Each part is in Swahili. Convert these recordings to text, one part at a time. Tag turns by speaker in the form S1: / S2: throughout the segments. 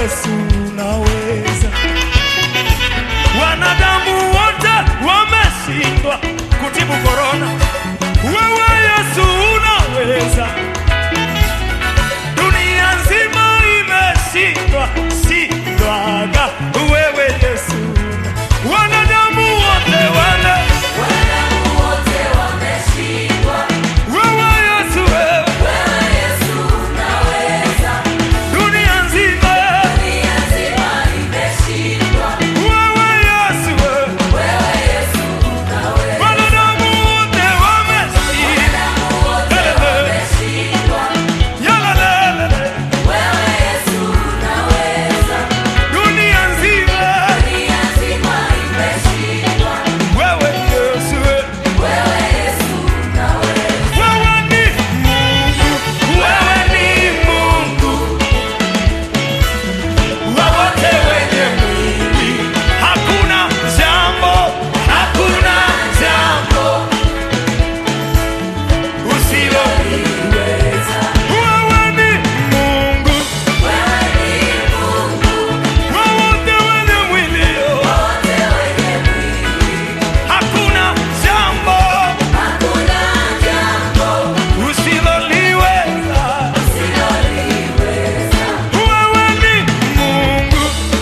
S1: Yesu unaweza. Wanadamu wote wameshindwa kutibu korona, wewe Yesu unaweza. Dunia nzima imeshindwa shindwaga, wewe Yesu una- wanadamu wote wale, wewe Yesu wewe, dunia nzima wewe Yesu wewe, wanadamu wote wameshindwa, yalalele, dunia nzima wewe Yesu wewe Wewe ni Mungu, wewe ni Mungu wa wote wenye mwili. Hakuna jambo, hakuna jambo usiloliweza. Wewe ni Mungu wa wote wenye mwili. Hakuna jambo usiloliweza. Wewe ni Mungu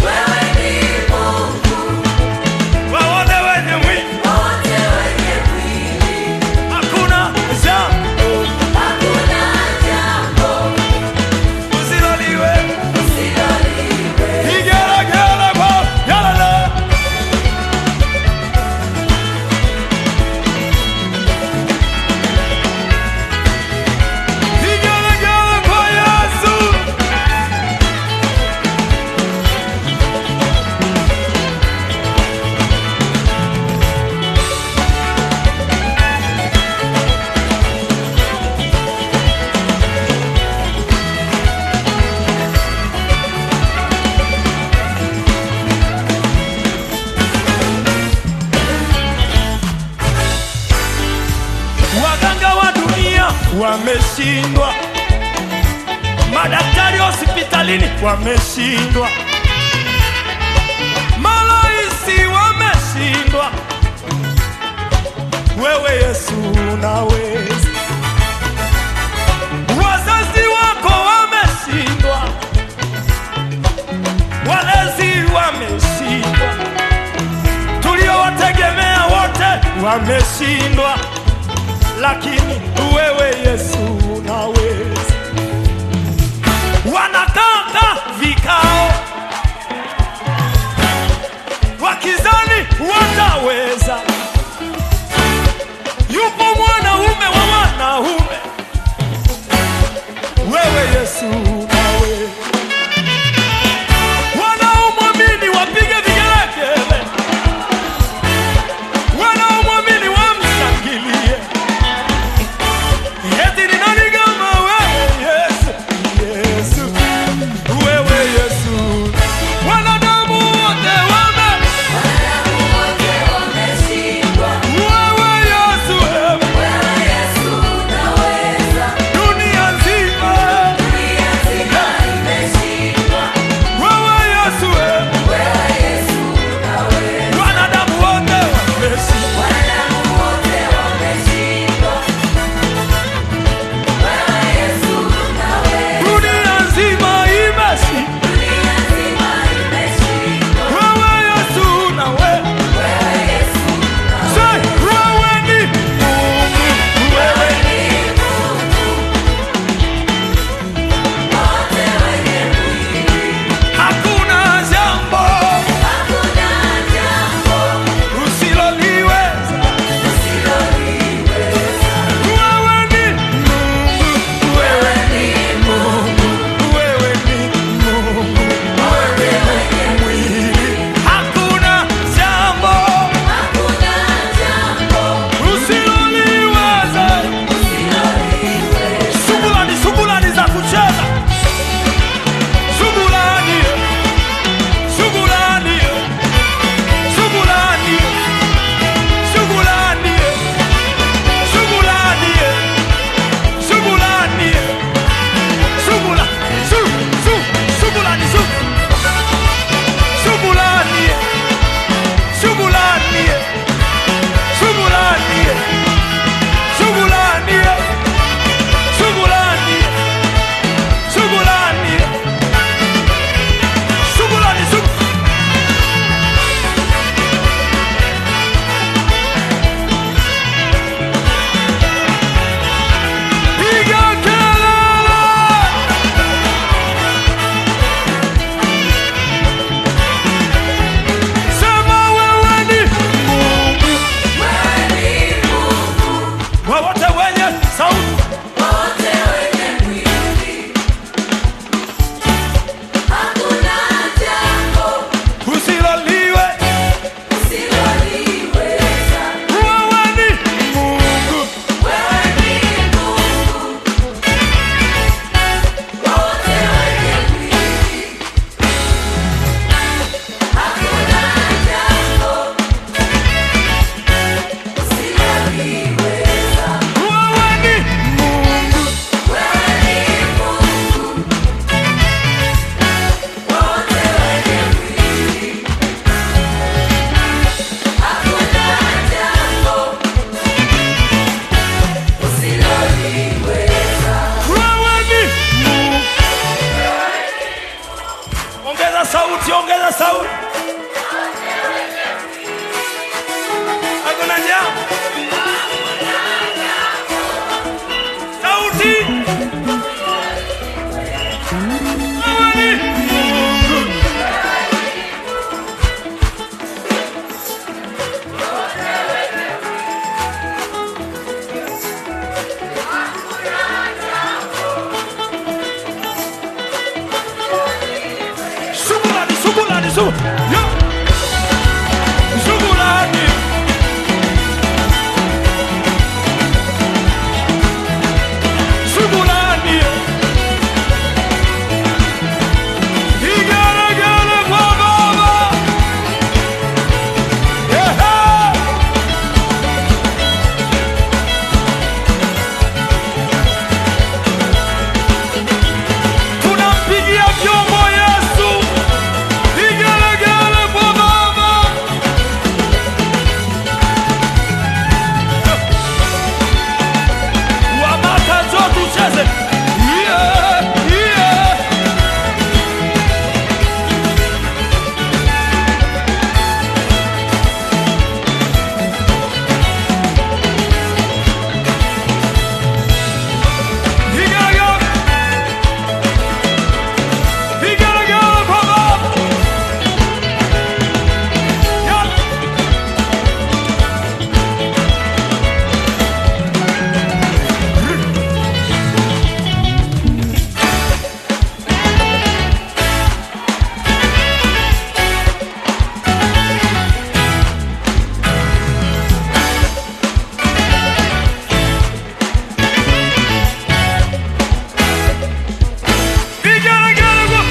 S1: wa wote wenye mwili. Hakuna jambo usiloliweza. Igelegele kwa yalala. Igelegele kwa Yesu. Waganga wa dunia wameshindwa, madaktari hospitalini wameshindwa, maraisi wameshindwa. Wewe Yesu unaweza, wazazi wako wameshindwa, walezi wameshindwa, tuliowategemea wote wameshindwa lakini wewe Yesu unaweza. Wanakaa vikao wakizani wataweza. Yupo mwanaume wa wanaume, wewe Yesu unaweza. Wanaomwamini wapige vigelegele, wanaomwamini wamshangilie. Eti ni nani kama wewe Yesu? Yesu, wewe Yesu. Wanadamu wote wame, wewe Yesu, wewe. Dunia nzima su yo shukrani shukrani igelegele kwa baba Ehe. tunampigia vyombo Yesu, vigelegele kwa Baba. Wamaka njoo tucheze. Yeah, yeah. Vigelegele. Vigelegele kwa Baba. Yeah. Vigelegele kwa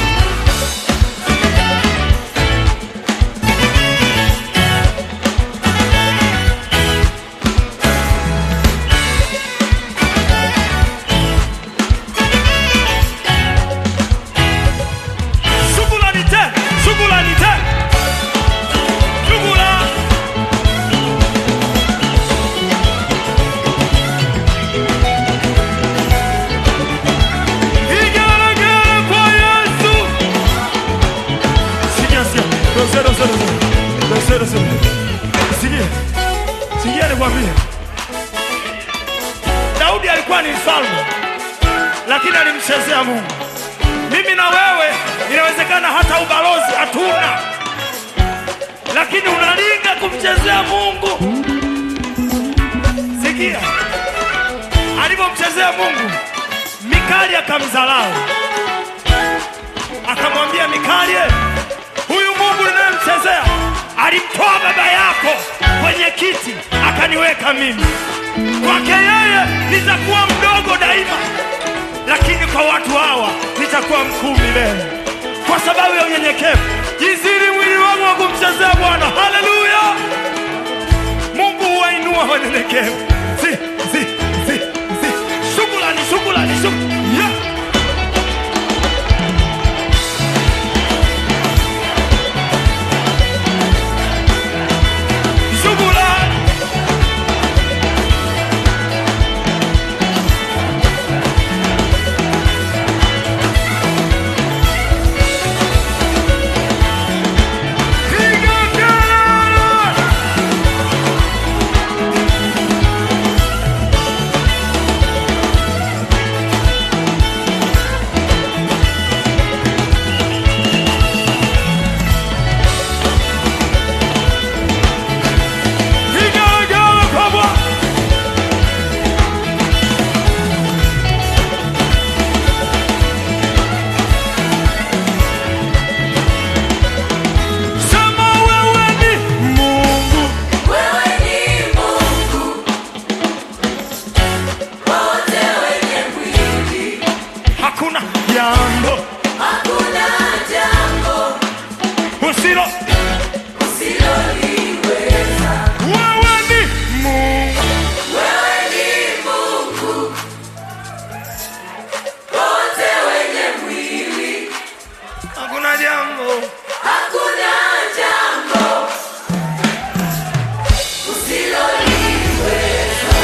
S1: Shukrani tena, shukrani tena. Shukrani. Vigelegele kwa Yesu. Sikia, sikia. Dosero, dosero, dosero. Dosero, dosero. Sikia. Sikia nikwambie. Daudi alikuwa ni mfalme lakini alimchezea Mungu. Mimi na wewe inawezekana hata ubalozi hatuna, lakini unalinga kumchezea Mungu. Sikia alivyomchezea Mungu, Mikali akamdharau, akamwambia Mikali, huyu Mungu ninayemchezea alimtoa baba yako kwenye kiti akaniweka mimi. Kwake yeye nitakuwa mdogo daima, lakini kwa watu hawa nitakuwa mkuu milele, kwa sababu ya unyenyekevu. Jiziri mwili wangu wa kumchezea Bwana. Haleluya! Mungu huwainua wanyenyekevu. Si, si, si, si. Shukrani, shukrani, shukrani. Yeah. Shukrani. Piga kelele. Vigelegele kwa Bwana. Sema wewe ni Mungu.
S2: Wewe ni Mungu, wote wenye mwili,
S1: Hakuna jambo
S2: hakuna jambo
S1: usilo.
S2: usiloliweza.
S1: Wewe ni Mungu.
S2: Wewe ni Mungu, wote wenye mwili,
S1: Hakuna jambo
S2: hakuna jambo usiloliweza.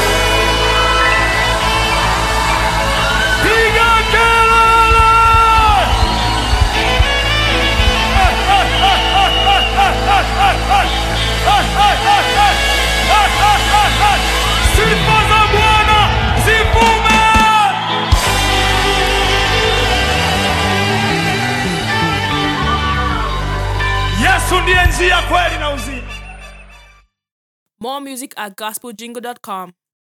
S1: piga kelele. Sifa za Bwana zivume. Yesu ndiye njia, kweli na uzima.
S3: More music at gospeljingle.com.